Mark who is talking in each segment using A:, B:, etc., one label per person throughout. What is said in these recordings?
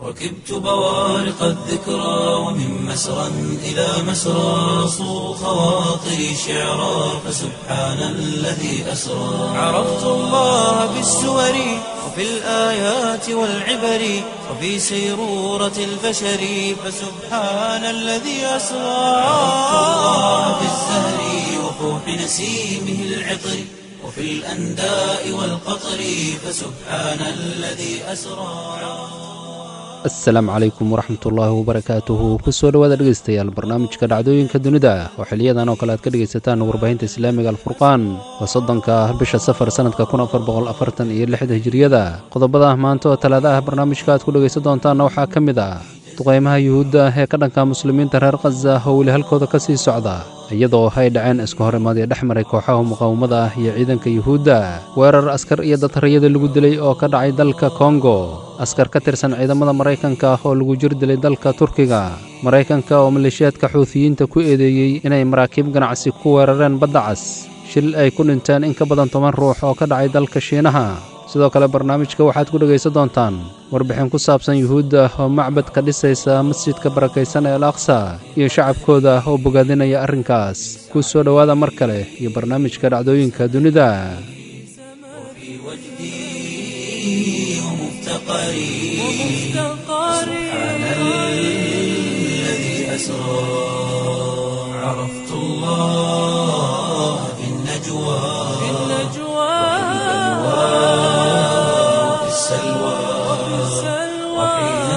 A: ركبت بوارق الذكرى ومن مسرى إلى مسرى صو خواطري شعرا فسبحان الذي أسرى عرفت الله بالسور وفي الآيات والعبر وفي سيرورة البشر فسبحان الذي أسرى عرفت الله بالزهر وفوح نسيمه العطر وفي الأنداء والقطر فسبحان الذي أسرى
B: asalaamu calaykum waraxmatullaahi wabarakaatuhu kusoo dhowaada dhegeystayaal barnaamijka dhacdooyinka dunida oo xiliyadan oo kale aad ka dhegaysataan warbaahinta islaamiga alfurqaan waa soddonka bisha safar sannadka kun afar boqol afartan iyo lixda hijiriyada qodobada maanta oo talaada ah barnaamijka aad ku dhegaysan doontaanna waxaa ka mid ah duqaymaha yuhuudda ee ka dhanka muslimiinta reer khaza oo weli halkooda ka sii socda iyadoo ay dhaceen iska horimaadii dhex maray kooxaha muqaawamada ah iyo ciidanka yuhuudda weerar askar iyo datariyada lagu dilay oo ka dhacay dalka kongo askar ka tirsan ciidamada maraykanka oo lagu jir dilay dalka turkiga maraykanka oo maleeshiyaadka xuutiyiinta ku eedeeyey inay maraakiib ganacsi ku weerareen badda cas shil ay ku dhinteen in ka badan toban ruux oo ka dhacay dalka shiinaha sidoo kale barnaamijka waxaad ku dhegaysan doontaan warbixin ku saabsan yuhuudda oo macbad ka dhisaysa masjidka barakaysan ee al aqsa iyo shacabkooda oo bogaadinaya arrinkaas ku soo dhowaada mar kale iyo barnaamijka dhacdooyinka dunida
A: سبحان الذي أسرى عرفت الله في النجوى وفي السلوى وحين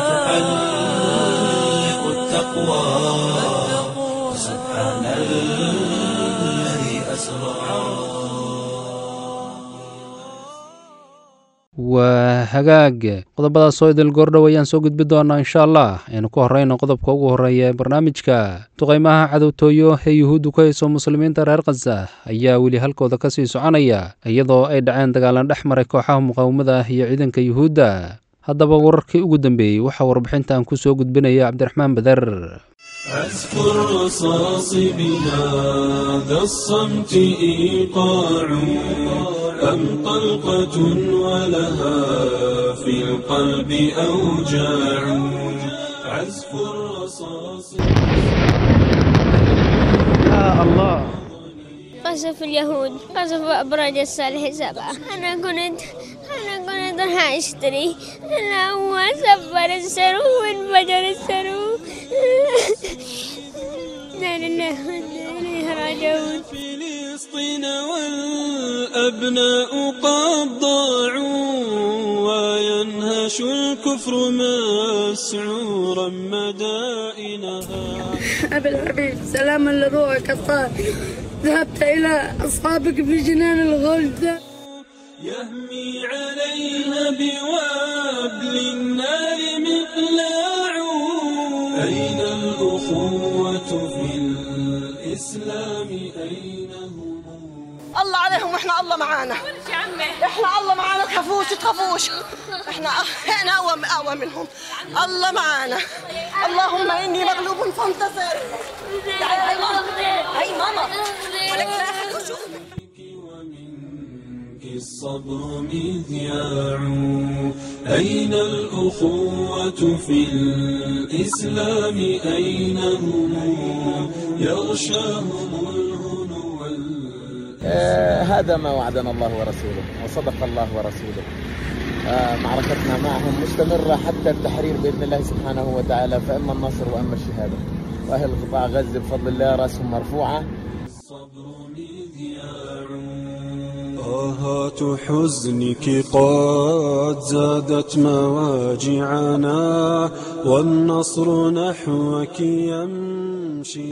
A: تحلق التقوى سبحان الذي أسرى
B: waa hagaag qodobadaas oo idil goordhow ayaan soo gudbi doonaa insha allah aynu ku horrayno qodobka ugu horreeya ee barnaamijka duqaymaha cadowtooyo ee yuhuuddu ku hayso muslimiinta reer khaza ayaa weli halkooda ka sii soconaya iyadoo ay dhaceen dagaalan dhex maray kooxaha muqaawamada ah iyo ciidanka yuhuudda haddaba wararkii ugu dambeeyey waxaa warbixintan ku soo gudbinaya cabdiraxmaan bader
C: أذكر رصاص بهذا الصمت إيقاع أم طلقة ولها في القلب أوجاع عزف الرصاص
D: قصف اليهود قصف أبراج الصالح سبعة أنا كنت أنا كنت راح أشتري أنا هو سبر السرو وانفجر السرو لا لله وإنا إليه راجعون
C: فلسطين والأبناء قد ضاعوا وينهش الكفر مسعورا مدائنها
E: أبي الحبيب سلاما لروحك الطاهر ذهبت إلى أصحابك في جنان الغلد
C: يهمي عليها بوابل النار مقلاع أين الأخوة في الإسلام أين هم
F: الله عليهم واحنا الله معانا احنا الله معانا تخافوش تخافوش احنا احنا اقوى اقوى منهم الله معانا اللهم اني مغلوب فانتصر تعالي هاي ماما هاي ماما ولك لا أحد يشوفك.
C: ومنك الصبر مذياع أين الأخوة في الإسلام أين هم يغشاهم الهنو وال-
G: آه، هذا ما وعدنا الله ورسوله وصدق الله ورسوله آه، معركتنا معهم مستمرة حتى التحرير بإذن الله سبحانه وتعالى فإما النصر وإما الشهادة وأهل قطاع غزة بفضل الله رأسهم مرفوعة
C: الصبر مذياع آهات حزنك قد زادت مواجعنا والنصر نحوك يمشي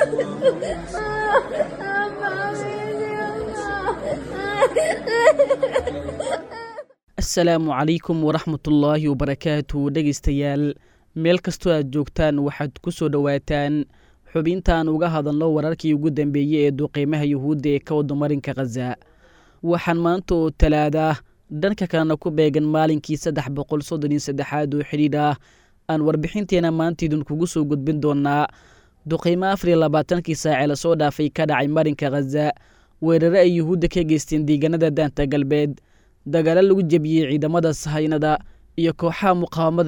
H: asalaamu calaykum waraxmatullaahi wabarakaatu dhegaystayaal meel kastoo aad joogtaan waxaad ku soo dhowaataan xubintaan uga hadalno wararkii ugu dambeeyey ee duqeymaha yuhuudda ee ka wada marinka khaza waxaan maanta oo talaada dhanka kalena ku beegan maalinkii saddex boqol soddon iyo saddexaad oo xidhiidh ah aan warbixinteena maanta idinkugu soo gudbin doonaa duqeymo afar iyo labaatankii saacee lasoo dhaafay ka dhacay marinka khaza weerare ay yuhuudda ka geysteen deegaanada daanta galbeed dagaalo lagu jebiyey ciidamada sahaynada iyo kooxaha muqaawamada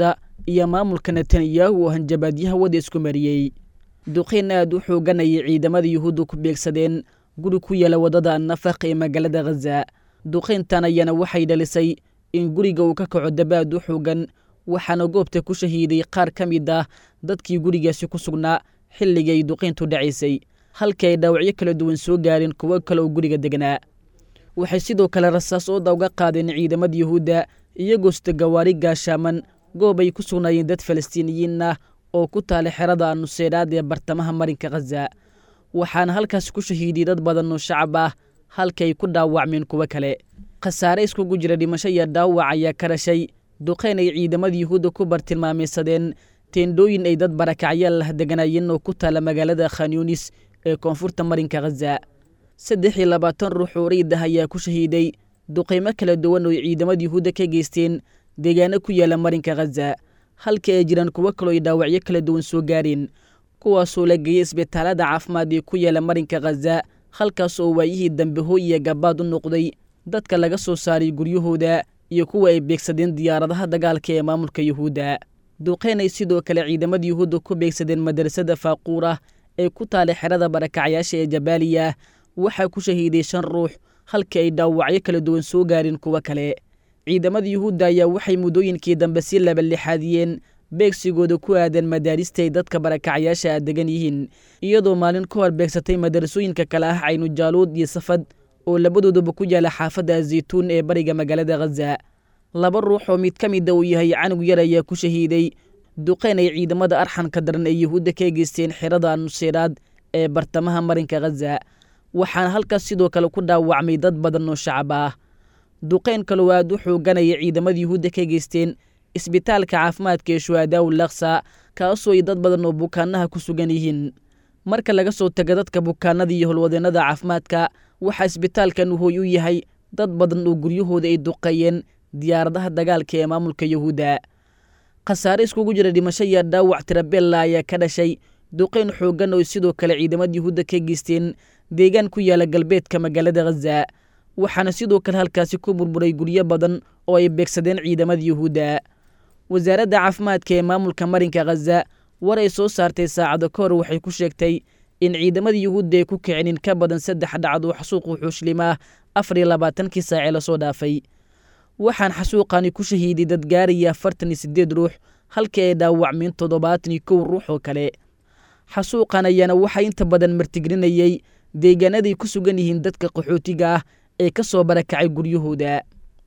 H: iyo maamulka netanyahu oo hanjabaadyaha wada isku mariyey duqeyn aad u xooganayay ciidamada yuhuudda ku beegsadeen guri ku yaala waddada nafaq ee magaalada khaza duqeyntan ayaana waxay dhalisay in guriga uu ka kaco dabaad u xoogan waxaana goobta ku shahiiday qaar ka mid ah dadkii gurigaasi ku sugnaa xilligii ay duqeyntu dhacaysay halkii ay dhaawacyo kala duwan soo gaareen kuwo kale oo guriga degnaa waxay sidoo kale rasaas ooda uga qaadeen ciidamada yuhuudda iyagoo sita gawaari gaashaaman goob ay ku sugnaayeen dad falastiiniyiin ah oo ku taala xerada nuseyraad ee bartamaha marinka khaza waxaana halkaas ku shahiiday dad badan oo shacab ah halka ay ku dhaawacmeen kuwo kale khasaare iskugu jira dhimasho iyo dhaawac ayaa ka dhashay duqeyn ay ciidamada yuhuudda ku bartilmaamaysadeen teendhooyin ay dad barakacyaal lah deganaayeen oo ku taala magaalada khanyunis ee koonfurta marinka khaza saddex iyo labaatan ruux oo rayid ah ayaa ku shahiiday duqeymo kala duwan oo ciidamada yuhuudda ka geysteen deegaano ku yaala marinka khaza halka ay jiraan kuwo kaloo ay dhaawacyo kala duwan soo gaareen kuwaasoo la geeyey isbitaalada caafimaad ee ku yaala marinka khaza halkaas oo waayihii dambe hooy iyo gabaad u noqday dadka laga soo saaray guryahooda iyo kuwa ay beegsadeen diyaaradaha dagaalka ee maamulka yuhuudda duqeyn ay sidoo kale ciidamada yuhuudda ku beegsadeen madrasada faaquurah ee ku taala xerada barakacyaasha ee jabaaliya waxaa ku shahiiday shan ruux halkii ay dhaawacyo kala duwan soo gaareen kuwo kale ciidamada yuhuudda ayaa waxay muddooyinkii dambe si labalixaadiyeen beegsigooda ku aadan madaarista ay dadka barakacyaasha a degan yihiin iyadoo maalin ka hor beegsatay madarasooyinka kale ah caynujaaluud iyo safad oo labadooduba ku yaala xaafadda azaytuun ee bariga magaalada khaza laba ruux oo mid ka mida uu yahay canug yar ayaa ku shahiiday duqeyn ay ciidamada arxanka daran ee yuhuudda ka geysteen xerada nuseyraad ee bartamaha marinka khaza waxaana halkaas sidoo kale ku dhaawacmay dad badan oo shacab ah duqeyn kaloo aad u xooganaya ciidamada yuhuudda ka geysteen isbitaalka caafimaadka ee shuhadaaw laksa kaasoo ay dad badan oo bukaanaha ku sugan yihiin marka laga soo taga dadka bukaanada iyo holwadeennada caafimaadka waxaa isbitaalkan uu hooy u yahay dad badan oo guryahooda ay duqeeyeen diyaaradaha dagaalka ee maamulka yuhuudda khasaare iskugu jira dhimasho iyo dhaawac tirabella ayaa ka dhashay duqeyn xooggan oo sidoo kale ciidamada yuhuudda ka geysteen deegaan ku yaala galbeedka magaalada khaza waxaana sidoo kale halkaasi ku burburay guryo badan oo ay beegsadeen ciidamada yuhuudda wasaaradda caafimaadka ee maamulka marinka khaza war ay soo saartay saacado ka hor waxay ku sheegtay in ciidamada yuhuudda ay ku kicin in ka badan saddex dhacad oo xasuuqu xuushlimaah afar iyo labaatankii saacee lasoo dhaafay waxaan xasuuqani ku shahiiday dad gaaraya afartan iyo siddeed ruux halkii ay dhaawacmeen toddobaatan iyo kow ruux oo kale xasuuqan ayaana waxaa inta badan martigrinayey deegaanaday ku sugan yihiin dadka qaxootiga ah ee ka soo barakacay guryahooda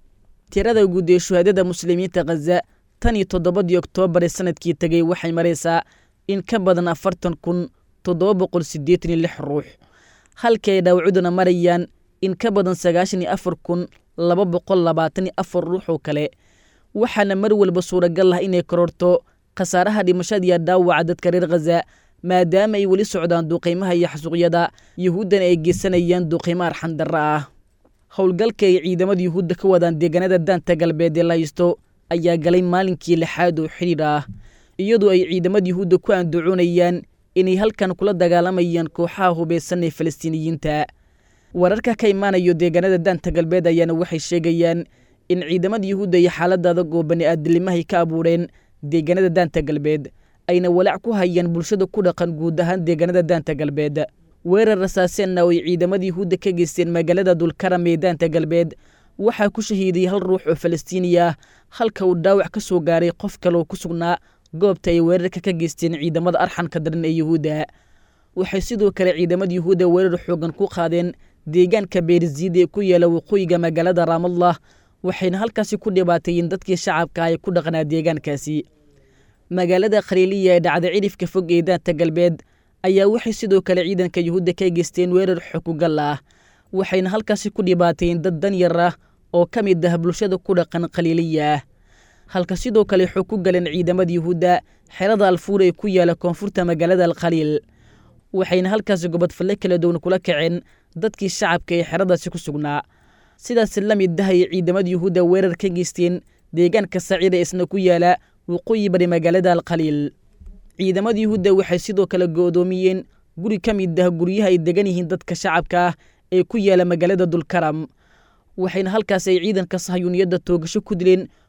H: tirada guud ee shuhaadada muslimiinta khaza tan iyo toddobadii oktoobar ee sanadkii tegey waxay maraysaa in ka badan afartan kun toddoba boqol siddeetan iyo lix ruux halkii ay dhaawacuduna marayaan in ka badan sagaashan iyo afar kun laba boqol labaatan iyo afar ruux oo kale waxaana mar walba suuragal ah inay kororto khasaaraha dhimashadiiyo dhaawaca dadka reer khaza maadaama ay weli socdaan duqaymaha iyo xasuuqyada yuhuuddana ay geysanayaan duqaymo arxandarra ah howlgalka ay ciidamada yuhuudda ka wadaan deegaanada daanta galbeed ee laysto ayaa galay maalinkii lixaad oo xidhiir ah iyadoo ay ciidamada yuhuudda ku andacoonayaan inay halkan kula dagaalamayaan kooxaha hubaysan ee falastiiniyiinta wararka ka imaanayo deegaanada daanta galbeed ayaana waxay sheegayaan in ciidamada yuhuudda iyo xaalada adag oo bani-aadilimahay ka abuureen deegaanada daanta galbeed ayna walaac ku hayaan bulshada ku dhaqan guud ahaan deegaanada daanta galbeed weerar rasaaseenna oo ay ciidamada yuhuudda ka geysteen magaalada dulkaram ee daanta galbeed waxaa ku shahiiday hal ruux oo falastiini ah halka uu dhaawac ka soo gaaray qof kale oo ku sugnaa goobta ay weerarka ka geysteen ciidamada arxanka daran ee yuhuudda waxay sidoo kale ciidamada yuhuudda weerar xoogan ku qaadeen deegaanka beerziid ee ku yaala waqooyiga magaalada raamallah waxayna halkaasi ku dhibaateeyeen dadkii shacabka ay ku dhaqnaa deegaankaasi magaalada khaliiliya ee dhacda cidhifka fog ee daanta galbeed ayaa waxay sidoo kale ciidanka yuhuudda ka geysteen weerar xokugal ah waxayna halkaasi ku dhibaateeyeen dad danyar ah oo ka mid ah bulshada ku dhaqan khaliiliya ah halka sidoo kale xog ku galeen ciidamada yuhuudda xerada alfuur ee ku yaala koonfurta magaalada alkhaliil waxayna halkaasi gobodfalle kala duwan kula kaceen dadkii shacabka ee xeradaasi ku sugnaa sidaas la mid ah ay ciidamada yuhuudda weerar ka geysteen deegaanka saciida isna ku yaala waqooyi bari magaalada alkhaliil ciidamada yuhuudda waxay sidoo kale go'doomiyeen guri ka mid ah guryaha ay degan yihiin dadka shacabka ah ee ku yaala magaalada dulkaram waxayna halkaas ay ciidanka sahyuuniyadda toogasho ku dileen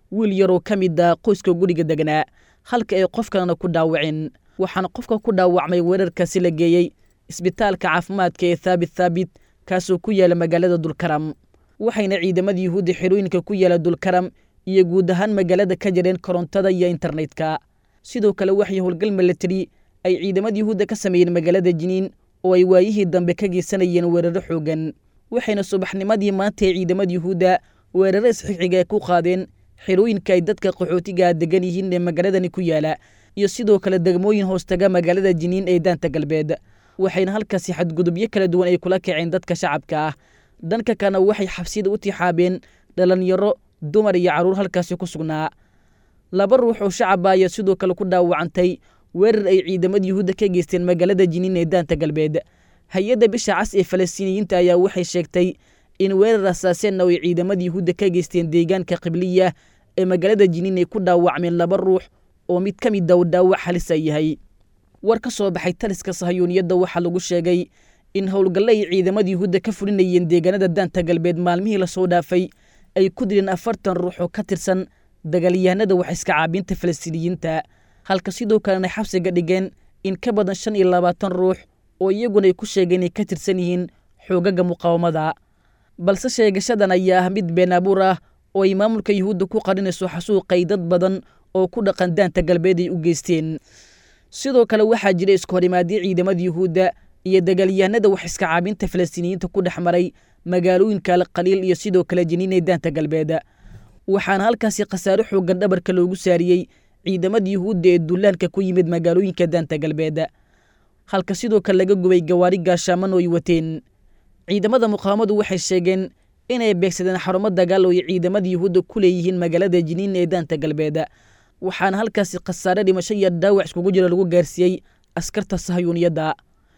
H: wiil yaroo ka mid a qoyska guriga degnaa halka ay qof kalena ku dhaawaceen waxaana qofka ku dhaawacmay weerarkaasi la geeyey isbitaalka caafimaadka ee thaabit thaabit kaasoo ku yaala magaalada dulkaram waxayna ciidamada yuhuudda xerooyinka ku yaala dulkaram iyo guud ahaan magaalada ka jareen korontada iyo internetka sidoo kale waxay howlgal milatari ay ciidamada yuhuudda ka sameeyeen magaalada jiniin oo ay waayihii dambe ka geysanayeen weeraro xoogan waxayna subaxnimadii maanta ee ciidamada yuhuudda weeraro isxigxiga ku qaadeen xerooyinka ay dadka qaxootigaa degan yihiin ee magaaladani ku yaala iyo sidoo kale degmooyin hoostaga magaalada jiniin ee daanta galbeed waxayna halkaasi xadgudubyo kala duwan ay kula kaceen dadka shacabka ah dhanka kalena waxay xabsiyada u tixaabeen dhalinyaro dumar iyo carruur halkaasi ku sugnaa laba ruux oo shacaba ayaa sidoo kale ku dhaawacantay weerar ay ciidamada yuhuudda ka geysteen magaalada jiniin ee daanta galbeed hay-adda bisha cas ee falastiiniyiinta ayaa waxay sheegtay in weerar asaaseenna ay ciidamada yuhuudda ka geysteen deegaanka qibliya ee magaalada jiniin ay ku dhaawacmeen laba ruux oo mid ka mid a u dhaawac halisa yahay war ka soo baxay taliska sahayuuniyadda waxaa lagu sheegay in howlgalle ay ciidamada yuhuudda ka fulinayeen deegaanada daanta galbeed maalmihii lasoo dhaafay ay ku dileen afartan ruux oo ka tirsan dagaalyahanada wax iska caabinta falastiiniyiinta halka sidoo kalena xabsiga dhigeen in ka badan shan iyo labaatan ruux oo iyaguna ay ku sheegeen inay ka tirsan yihiin xoogaga muqaawamada balse sheegashadan ayaa ah mid been abuur ah oo ay maamulka yuhuudda ku qarinayso xasuuqay dad badan oo ku dhaqan daanta galbeed ay u geysteen sidoo kale waxaa jira isku horimaadyo ciidamada yuhuudda iyo dagaalyahanada wax iska caabinta falastiiniyiinta ku dhex maray magaalooyinka alqaliil iyo sidoo kale jiniin ee daanta galbeed waxaana halkaasi khasaare xoogan dhabarka loogu saariyey ciidamada yuhuudda ee dullaanka ku yimid magaalooyinka daanta galbeed halka sidoo kale laga gubay gawaari gaashaaman oo ay wateen ciidamada muqaawamadu waxay sheegeen inay beegsadeen xarumo dagaal oo ay ciidamada yuhuudda ku leeyihiin magaalada jiniin ee daanta galbeed waxaana halkaasi khasaare dhimasho iyo dhaawac iskugu jira lagu gaarsiiyey askarta sahayuuniyadda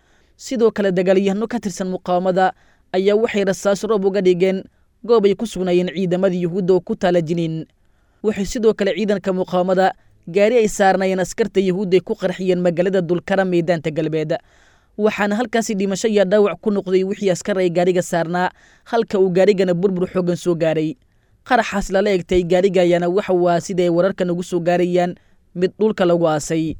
H: sidoo kale dagaalyahano ka tirsan muqaawamada ayaa waxay rasaas roob uga dhigeen goob ay ku sugnaayeen ciidamada yuhuudda oo ku taala jiniin waxay sidoo kale ciidanka muqaawamada gaari ay saarnaayeen askarta yuhuudda ay ku qarxiyeen magaalada dulkaram ee daanta galbeed waxaana halkaasi dhimasho iyo dhaawac ku noqday wixii askar ay gaariga saarnaa halka uu gaarigana burbur xoogan soo gaaray qaraxaas lala egtay gaariga ayaana waxa uu ah sida ay wararka nagu soo gaarayaan mid dhulka lagu aasay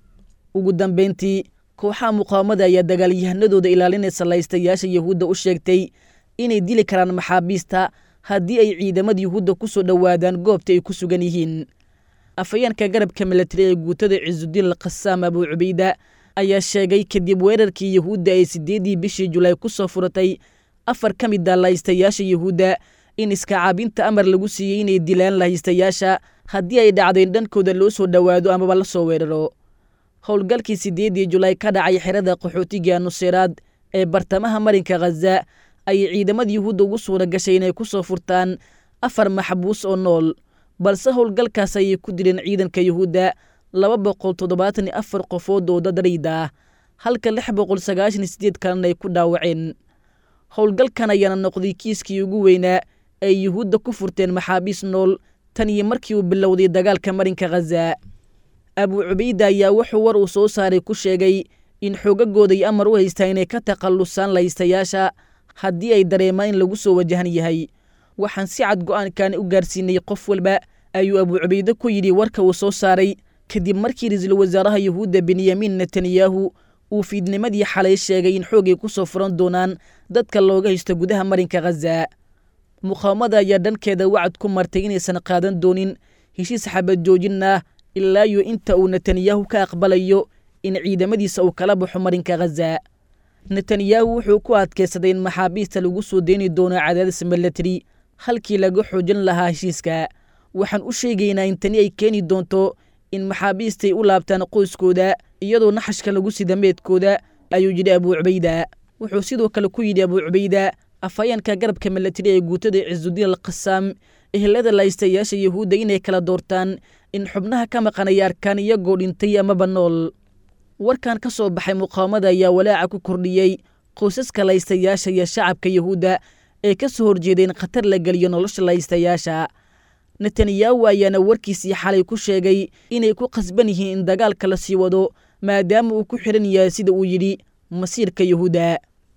H: ugu dambayntii kooxaha muqaawamada ayaa dagaalyahanadooda ilaalinaysa laystayaasha yuhuudda u sheegtay inay dili karaan maxaabiista haddii ay ciidamada yuhuudda ku soo dhowaadaan goobta ay ku sugan yihiin afayeenka garabka milatari ee guutada cisudiin alkhasaam abuu cubayda ayaa sheegay kadib weerarkii yuhuudda ay siddeeddii bishii julaay ku soo furatay afar ka mid a lahaystayaasha yuhuudda in iskacaabinta amar lagu siiyey inay dilaan lahaystayaasha haddii ay dhacdayn dhankooda loo soo dhowaado amaba la soo weeraro howlgalkii siddeeddii julaay ka dhacay xerada qaxootiga nuseyraad ee bartamaha marinka khaza ayay ciidamada yuhuudda ugu suura gashay inay ku soo furtaan afar maxbuus oo nool balse howlgalkaas ayay ku dileen ciidanka yuhuudda laba boqol toddobaatan iyo afar qofood oo dadarayda ah halka lix boqol sagaashan iyo sideed kalena ay ku dhaawaceen howlgalkan ayaana noqday kiiskii ugu weynaa ay yuhuudda ku furteen maxaabiis nool tan iyo markii uu bilowday dagaalka marinka khaza abuu cubayda ayaa wuxuu war uu soo saaray ku sheegay in xoogagooday amar u haystaa inay ka takhallusaan lahaystayaasha haddii ay dareemaan in lagu soo wajahan yahay waxaan si cad go'aankaani u gaarsiinay qof walba ayuu abuu cubayde ku yidhi warka uu soo saaray kadib markii ra-iisul wasaaraha yuhuudda benyamin netanyahu uu fiidnimadii xalay sheegay in xoogay ku soo furan doonaan dadka looga haysto gudaha marinka khaza muqaawamada ayaa dhankeeda wacad ku martay inaysan qaadan doonin heshiis xabad joojin ah ilaa iyo inta uu netanyahu ka aqbalayo in ciidamadiisa uu kala baxo marinka khaza netanyahu wuxuu ku adkaysaday in maxaabiista lagu soo deyni doono cadaadis milatari halkii laga xoojin lahaa heshiiska waxaan u sheegaynaa in tani ay keeni doonto in maxaabiistay u laabtaan qoyskooda iyadoo naxashka lagu sida meedkooda ayuu yidhi abuu cubayda wuxuu sidoo kale ku yidhi abuu cubayda afhayeenka garabka milatari ee guutada cisudiin alkhasaam ehelada laystayaasha yuhuudda inay kala doortaan in xubnaha ka maqanaya arkaan iyagoo dhintay amaba nool warkan ka soo baxay muqaawamada ayaa walaaca ku kordhiyey qoysaska laystayaasha iyo shacabka yuhuudda ee ka soo horjeeday in khatar la geliyo nolosha laystayaasha netanyahu ayaana warkiisii xalay ku sheegay inay ku khasban yihiin in dagaalka la sii wado maadaama uu ku xidhan yahay sida uu yidhi masiirka yuhuudda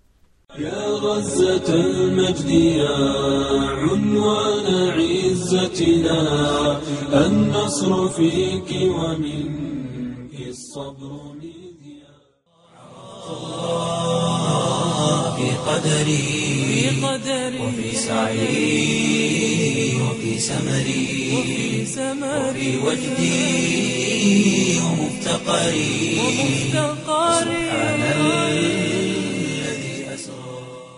C: يا غزة المجد يا عنوان عزتنا النصر فيك ومنك الصبر مذياع
A: في قدري وفي سعي وفي سمري وفي وجدي ومفتقري سبحان الذي أسرى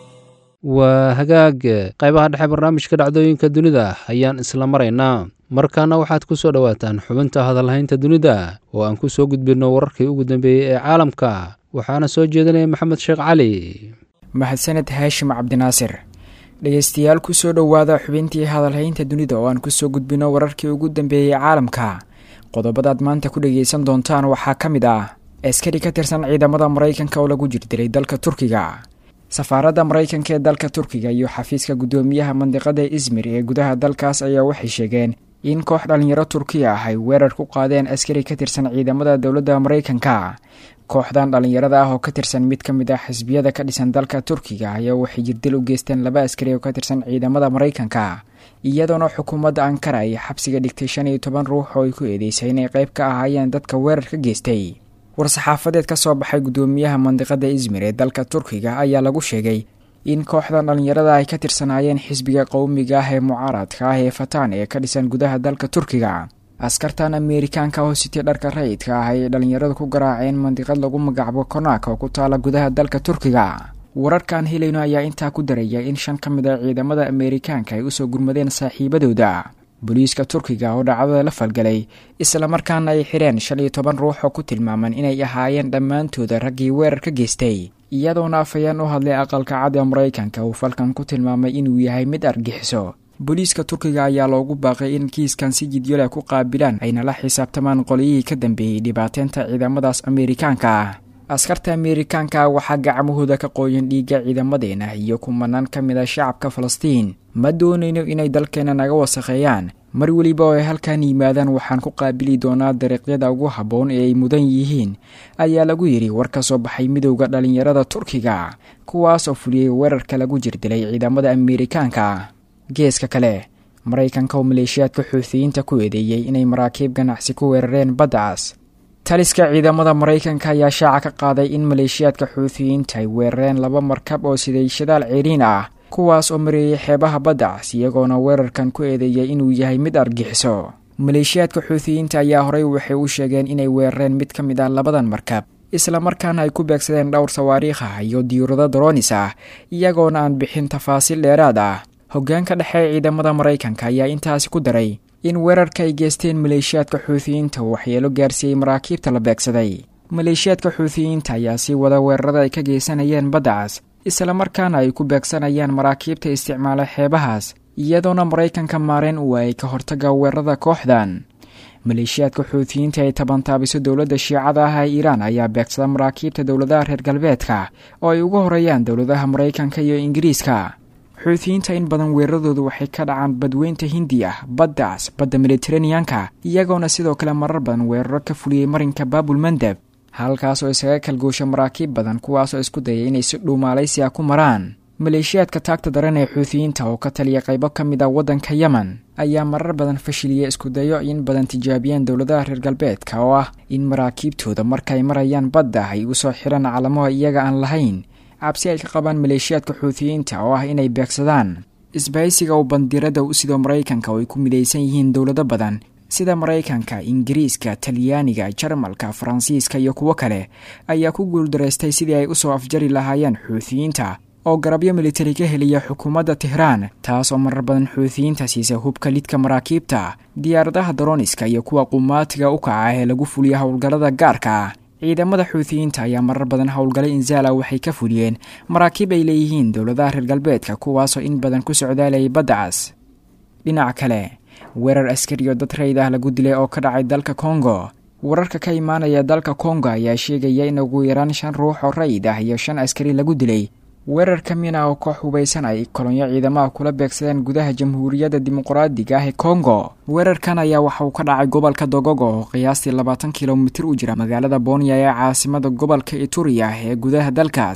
B: waa hagaag qaybaha dhexe barnaamijka dhacdooyinka dunida ayaan isla maraynaa markaana waxaad ku soo dhowaataan xubinta hadalhaynta dunida oo aan ku soo gudbinno wararkii ugu dambeeyey ee caalamka waxaana soo jeedinaya maxamed sheekh cali
I: mahadsaned haashim cabdinaasir dhegeystayaal kusoo dhowaada xubintii hadalhaynta dunida oo aan kusoo gudbino wararkii ugu dambeeyey caalamka qodobadaad maanta ku dhegeysan doontaan waxaa ka mid ah askari ka tirsan ciidamada maraykanka oo lagu jirdilay dalka turkiga safaaradda maraykanka ee dalka turkiga iyo xafiiska guddoomiyaha mandiqada izmir ee gudaha dalkaas ayaa waxay sheegeen in koox dhallinyaro turkiya ah ay weerar ku qaadeen askari ka tirsan ciidamada dowladda maraykanka kooxdan dhallinyarada ah oo ka tirsan mid ka mid ah xisbiyada ka dhisan dalka turkiga ayaa waxay jirdil u geysteen laba askari oo ka tirsan ciidamada maraykanka iyadoona xukuumadda ankara ay xabsiga dhigtay shan iyo toban ruux oo ay ku eedeysay inay qayb ka ahaayeen dadka weerar ka geystay war-saxaafadeed ka soo baxay guddoomiyaha mandiqada izmir ee dalka turkiga ayaa lagu sheegay in kooxdan dhallinyarada ay ka tirsanaayeen xisbiga qowmiga ah ee mucaaradka ah ee fataan ee ka dhisan gudaha dalka turkiga askartan ameerikaanka oo sitay dharka rayidka ah ay dhallinyaradu ku garaaceen mandiqad lagu magacabo konaaka oo ku taala gudaha dalka turkiga wararkaan helayno ayaa intaa ku daraya in shan ka mid a ciidamada ameerikaanka ay usoo gurmadeen saaxiibadooda booliiska turkiga oo dhacdada la falgalay islamarkaana ay xireen shan iyo toban ruux oo ku tilmaaman inay ahaayeen dhammaantooda raggii weerar ka geystay iyadoona afayeen u hadlay aqalka cad ee maraykanka uu falkan ku tilmaamay inuu yahay mid argixiso booliiska turkiga ayaa loogu baaqay in kiiskan si jidyole ku qaabilaan ayna la xisaabtamaan qolyihii ka dambeeyey dhibaateynta ciidamadaas ameerikaanka ah askarta ameerikaanka waxaa gacmahooda ka qooyan dhiigga ciidamadeena iyo kumanaan ka mid a shacabka falastiin ma doonayno inay dalkeena naga wasakheeyaan mar weliba oo ay halkan yimaadaan waxaan ku qaabili doonaa dariiqyada ugu habboon ee ay mudan yihiin ayaa lagu yidhi war ka soo baxay midowda dhallinyarada turkiga kuwaas oo fuliyey weerarka lagu jirdilay ciidamada ameerikaanka geeska kale maraykanka oo maleeshiyaadka xuutiyiinta ku eedeeyey inay maraakiib ganacsi ku weerareen baddacaas taliska ciidamada maraykanka ayaa shaaca ka qaaday in maleeshiyaadka xuutiyiinta ay weerareen laba markab oo siday shadaal ceeriin ah kuwaas oo mareeyay xeebaha baddacas iyagoona weerarkan ku eedeeyay inuu yahay mid argixiso maleeshiyaadka xuutiyiinta ayaa horey waxay u sheegeen inay weerareen mid ka mid ah labadan markab islamarkaana ay ku beegsadeen dhowr sawaariikh ah iyo diyuurado daroonis ah iyagoona aan bixin tafaasiil dheeraad ah hoggaanka dhexe ciidamada maraykanka ayaa intaasi ku daray in weerarka ay geysteen maleeshiyaadka xuutiyiinta uu waxyeelo gaarsiiyey maraakiibta la beegsaday maleeshiyaadka xuutiyiinta ayaa sii wada weerarada ay ka geysanayeen baddacas islamarkaana ay ku beegsanayaan maraakiibta isticmaala xeebahaas iyadoona maraykanka maareen u waayay ka hortaga weerarada kooxdan maleeshiyaadka xuutiyiinta ay tabantaabiso dowladda shiicada ah ee iiraan ayaa beegsada maraakiibta dowladaha reer galbeedka oo ay ugu horeeyaan dowladaha maraykanka iyo ingiriiska xuutiyiinta in badan weeraradoodu waxay ka dhacaan badweynta hindiya baddaas badda mediteraneanka iyagoona sidoo kale marar badan weeraro ka fuliyey marinka baabul mandeb halkaas oo isaga kalgoosha maraakiib badan kuwaasoo isku dayay inay si dhuumaalaysi ah ku maraan maleeshiyaadka taagta daran ee xuutiyiinta oo ka taliya qaybo ka mid ah waddanka yemen ayaa marar badan fashiliyey iskudayo in badan tijaabiyeen dowladaha reer galbeedka oo ah in maraakiibtooda markaay marayaan badda ay u soo xiraan calamaha iyaga aan lahayn cabsi ay ka qabaan maleeshiyaadka xuutiyiinta oo ah inay beegsadaan isbahaysiga uu bandirada u sido maraykanka oo ay ku midaysan yihiin dowlado badan sida maraykanka ingiriiska talyaaniga jarmalka faransiiska iyo kuwo kale ayaa ku guuldaraystay sidii ay usoo afjari lahaayeen xuutiyiinta oo garabyo militari ka heliya xukuumadda tehraan taas oo marar badan xuutiyiinta siisa hubka lidka maraakiibta diyaaradaha daroniska iyo kuwa qumaatiga u kaca ee lagu fuliya howlgallada gaarka ah ciidamada xuutiyiinta ayaa marar badan howlgalay inzaala waxay ka fuliyeen maraakiib ay leeyihiin dowladaha reer galbeedka kuwaasoo in badan ku socdaalayay baddacas dhinaca kale weerar askariyo dad rayd ah lagu dilay oo ka dhacay dalka kongo wararka ka imaanaya dalka kongo ayaa sheegaya in ugu yaraan shan ruux oo rayid ah iyo shan askari lagu dilay weerar ka mina oo koox hubaysan ay kolonyo ciidamaha kula beegsadeen gudaha jamhuuriyadda dimuqraadiga ah ee kongo weerarkan ayaa waxa uu ka dhacay gobolka dogogo oo qiyaastii labaatan kilomitir u jira magaalada bonya ee caasimada gobolka ituriya ee gudaha dalkaas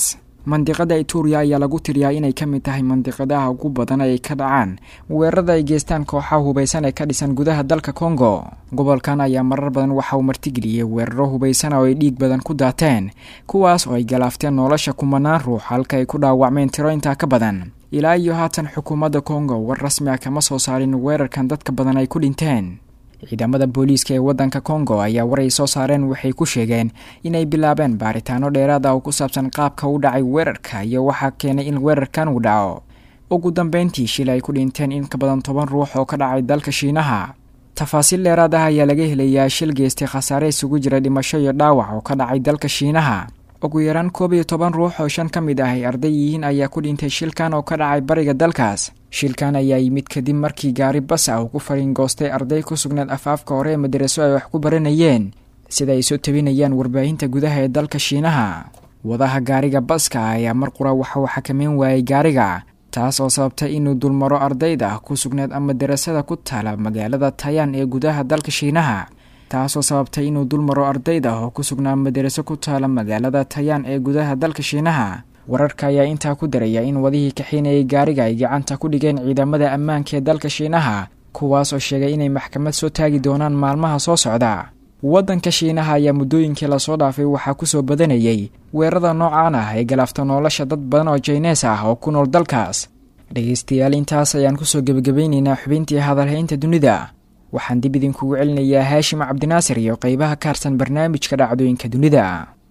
I: mandiqada ituriya ayaa lagu tiriyaa inay ka mid tahay mandiqadaha ugu badan ay ka dhacaan weerarada ay geystaan kooxaha hubaysan ee ka dhisan gudaha dalka kongo gobolkan ayaa marar badan waxa uu martigeliyey weeraro hubaysan oo ay dhiig badan ku daateen kuwaas oo ay galaafteen nolosha kumanaan ruux halka ay ku dhaawacmeen tiro intaa ka badan ilaa iyo haatan xukuumadda kongo war rasmi ah kama soo saarin weerarkan dadka badan ay ku dhinteen ciidamada booliiska ee waddanka kongo ayaa war ay soo saareen waxay ku sheegeen inay bilaabeen baaritaano dheeraad ah oo ku saabsan qaabka u dhacay weerarka iyo waxaa keenay in weerarkan uu dhaco ugu dambeyntii shil ay ku dhinteen in ka badan toban ruux oo ka dhacay dalka shiinaha tafaasiil dheeraad ah ayaa laga helayaa shil geystay khasaare isugu jira dhimasho iyo dhaawac oo ka dhacay dalka shiinaha ugu yaraan koob iyo toban ruux oo shan ka mid ah ay arday yihiin ayaa ku dhintay shilkan oo ka dhacay bariga dalkaas shilkan ayaa yimid kadib markii gaari bas ah uu ku fariingoostay arday ku sugnaed afaafka hore ee madaraso ay wax ku baranayeen sida ay soo tabinayaan warbaahinta gudaha ee dalka shiinaha wadaha gaariga baska ah ayaa mar qura waxa uu xakameyn waayey gaariga taas oo sababtay inuu dulmaro ardayda ku sugneed ama darasada ku taala magaalada tayaan ee gudaha dalka shiinaha taasoo sababtay inuu dulmaro ardayda oo ku sugnaa madaraso ku taala magaalada tayaan ee gudaha dalka shiinaha wararka ayaa intaa ku daraya in wadihii kaxiinayay gaariga ay gacanta ku dhigeen ciidamada ammaanka ee dalka shiinaha kuwaas oo sheegay inay maxkamad soo taagi doonaan maalmaha soo socda waddanka shiinaha ayaa muddooyinkii lasoo dhaafay waxaa kusoo badanayay weerarada noocaan ah ee galaafta nolosha dad badan oo jaynees ah oo ku nool dalkaas dhegaystayaal intaas ayaan kusoo gebagabeynaynaa xubintii hadalhaynta dunida waxaan dib idinkugu celinayaa haashim cabdinaasir iyo qeybaha kaarsan barnaamijka dhacdooyinka dunida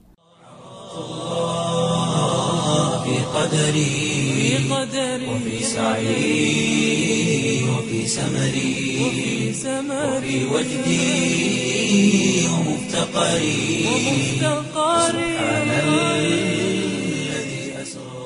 A: في قدري وفي سعي وفي سمري وفي وجدي ومفتقري سبحان الذي أسرى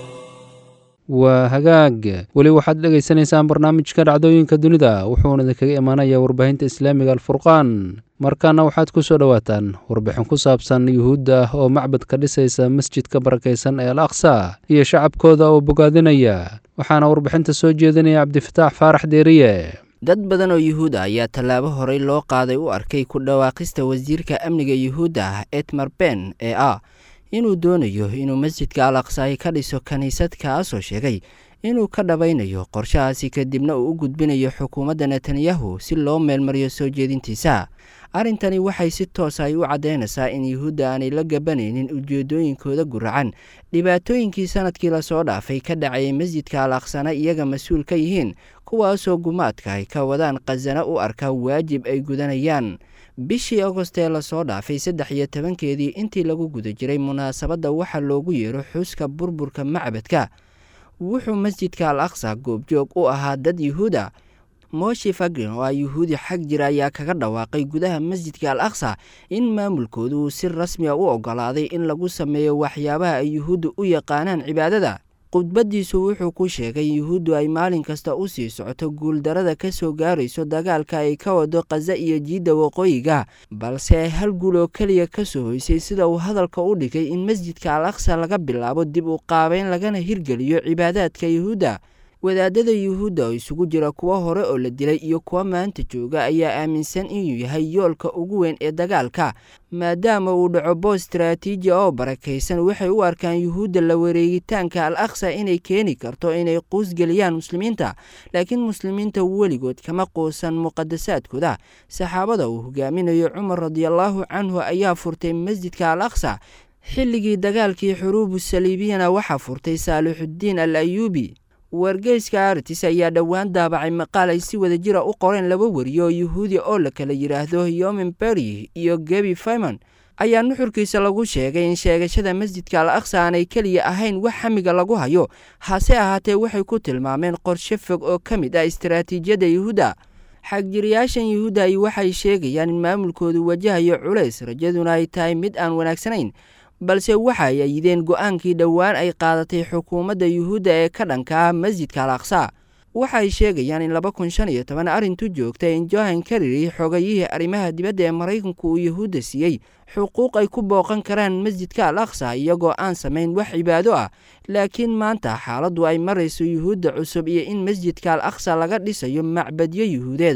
B: waa hagaag weli waxaad dhegaysanaysaan barnaamijka dhacdooyinka dunida wuxuuna idinkaga imaanayaa warbaahinta islaamiga alfurqaan markaana waxaad ku soo dhowaataan warbixin ku saabsan yuhuudda ah oo macbad ka dhisaysa masjidka barakaysan ee al aqsa iyo shacabkooda oo bogaadinaya waxaana warbixinta soo jeedinaya cabdifataax faarax deeriye
J: dad badan oo yuhuud ah ayaa tallaabo horey loo qaaday u arkay ku dhawaaqista wasiirka amniga yuhuudda ah etmar ben ee ah inuu doonayo inuu masjidka al aqsaayi ka dhiso kiniisad kaasoo sheegay inuu ka dhabaynayo qorshahaasi kadibna uu u gudbinayo xukuumadda netanyahu si loo meelmariyo soo jeedintiisa arrintani waxay si toos ay u caddaynaysaa in yuhuudda aanay la gabanaynin ujeedooyinkooda guracan dhibaatooyinkii sanadkii lasoo dhaafay ka dhacayay masjidka al aqsana iyaga mas-uul ka yihiin kuwaasoo gumaadka ay ka wadaan khasana u arka waajib ay gudanayaan bishii agost ee lasoo dhaafay saddex iyo tobankeedii intii lagu guda jiray munaasabadda waxa loogu yeero xuska burburka macbadka wuxuu masjidka al aqsa goobjoog u ahaa dad yuhuuda moshi fagrin oo ah yuhuudi xag jira ayaa kaga dhawaaqay gudaha masjidka al aqsa in maamulkoodu uu si rasmi a u ogolaaday in lagu sameeyo waxyaabaha ay yuhuudda u yaqaanaan cibaadada khudbaddiisu wuxuu ku sheegay yuhuuddu ay maalin kasta u sii socoto guuldarada ka soo gaarayso dagaalka ay ka wado khaza iyo jiidda waqooyiga balse ay hal guul oo keliya ka soo hoysay sida uu hadalka u dhigay in masjidka al aqsa laga bilaabo dib u qaabeyn lagana hirgeliyo cibaadaadka yuhuudda wadaadada yuhuudda oo isugu jira kuwo hore oo la dilay iyo kuwa maanta jooga ayaa aaminsan inuu yahay yoolka ugu weyn ee dagaalka maadaama uu dhaco boos istaraatiiji oo barakaysan waxay u arkaan yuhuudda la wareegitaanka al aqsa inay keeni karto inay quusgeliyaan muslimiinta laakiin muslimiinta weligood kama quusan muqadasaadkooda saxaabada uu hogaaminayo cumar radiallaahu canhu ayaa furtay masjidka al aqsa xilligii dagaalkii xuruubu saliibiyana waxaa furtay saalixuddiin al ayuubi wargeyska artis ayaa dhowaan daabacay maqaal ay si wada jira u qoreen laba wariyo oo yuhuudi oo la kala yidhaahdo yomin berry iyo gebi fayman ayaa nuxurkiisa lagu sheegay in sheegashada masjidka al aqsa aanay keliya ahayn wax xamiga lagu hayo hase ahaatee waxay ku tilmaameen qorshe fog oo ka mid ah istaraatiijiyadda yuhuudda xagjiriyaashan yuhuudda ay waxay sheegayaan in maamulkoodu wajahayo culays rajaduna ay tahay mid aan wanaagsanayn balse waxa ay ayideen go-aankii dhowaan ay qaadatay xukuumadda yuhuudda ee ka dhanka ah masjidka al aqsa waxay sheegayaan in laba kun shan iyo toban arrintu joogta in johan kariri xogayihii arrimaha dibadda ee maraykanku uu yuhuudda siiyey xuquuq ay ku booqan karaan masjidka al aqsa iyagoo aan samayn wax cibaado ah laakiin maanta xaaladdu ay marayso yuhuudda cusub iyo in masjidka al aqsa laga dhisayo macbadyo yuhuudeed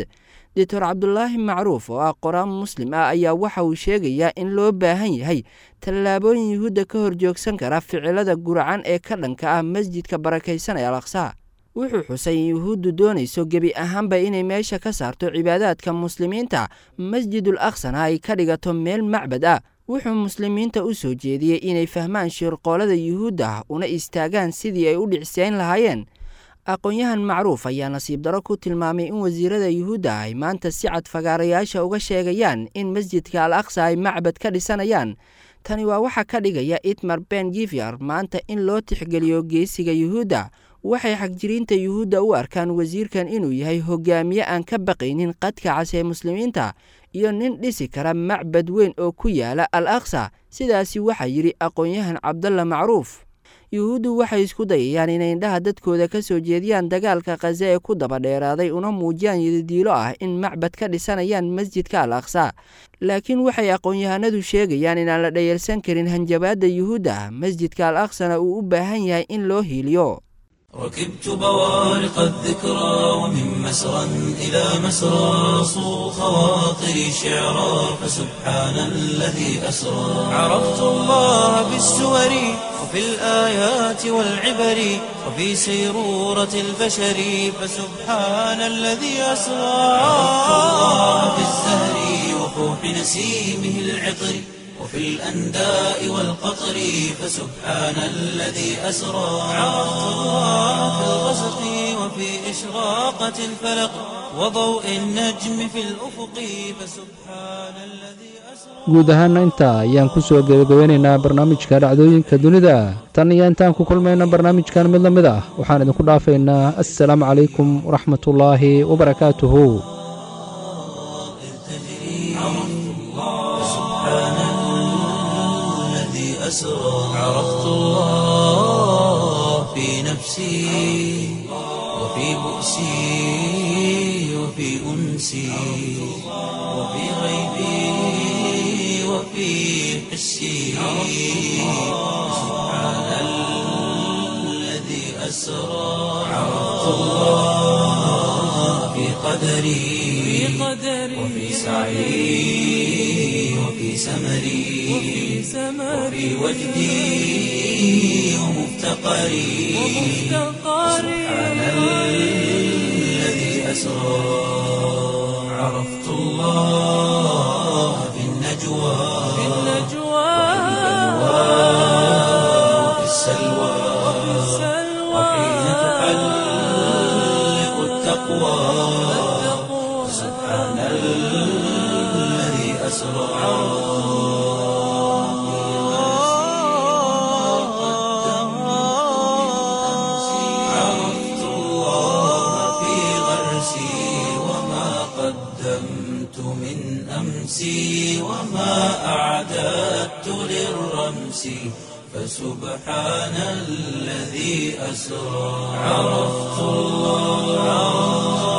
J: doctor cabdulaahi macruuf oo ah qoraan muslim ah ayaa waxa uu sheegayaa in loo baahan yahay tallaabooyin yuhuudda ka horjoogsan kara ficilada guracan ee ka dhanka ah masjidka barakaysan ee al aqsa wuxuu xusay in yuhuuddu doonayso gebi ahaanba inay meesha ka saarto cibaadaadka muslimiinta masjidul aqsana ay ka dhigato meel macbad ah wuxuu muslimiinta u soo jeediyey inay fahmaan shirqoolada yuhuudda una istaagaan sidii ay u dhicsayn lahaayeen aqoon-yahan macruuf ayaa nasiib daro ku tilmaamay in wasiirada yuhuudda ay maanta si cad fagaarayaasha uga sheegayaan in masjidka al aqsa ay macbad ka dhisanayaan tani waa waxa ka dhigaya itmar ben givyer maanta in loo tixgeliyo geesiga yuhuudda waxay xagjiriinta yuhuudda u arkaan wasiirkan inuu yahay hogaamiye aan ka baqaynin qadka cas ee muslimiinta iyo nin dhisi kara macbad weyn oo ku yaala al aqsa sidaasi waxaa yidhi aqoon-yahan cabdalla macruuf yuhuuddu waxay isku dayayaan inay indhaha dadkooda ka soo jeediyaan dagaalka khaza ee ku daba dheeraaday una muujiyaan yadidiilo ah in macbad ka dhisanayaan masjidka al aqsa laakiin waxay aqoon-yahanadu sheegayaan inaan la dhayalsan karin hanjabaadda yuhuudda masjidka al aqsana uu u baahan yahay in loo hiiliyo
A: ركبت بوارق الذكرى ومن مسرى إلى مسرى صو خواطري شعرا فسبحان الذي أسرى عرفت الله بالسور وفي الآيات والعبر وفي سيرورة البشر فسبحان الذي أسرى عرفت الله بالزهر وفوح نسيمه العطر وفي الأنداء والقطر فسبحان الذي أسرى عرفت الله في الغسق وفي إشراقة الفلق وضوء النجم في الأفق فسبحان الذي
B: guud ahaana intaa ayaan ku soo gebagabeynaynaa barnaamijka dhacdooyinka dunida tan iyo intaan ku kulmayna barnaamijkan mid la mid ah waxaan idinku dhaafaynaa assalaamu calaykum waraxmatullaahi wabarakaatuhu
A: أسرى عرفت الله في نفسي وفي بؤسي وفي أنسي وفي غيبي وفي حسي سبحان الذي أسرى عرفت الله في قدري وفي سعي وفي سمري وفي وجدي ومفتقري سبحان الذي أسرى عرفت الله في النجوى وفي السلوى وحين تحلق التقوى سبحان الذي أسرى عرفت الله في غرسي وما قدمت من أمسي وما أعددت للرمس فسبحان الذي أسرى عرفت الله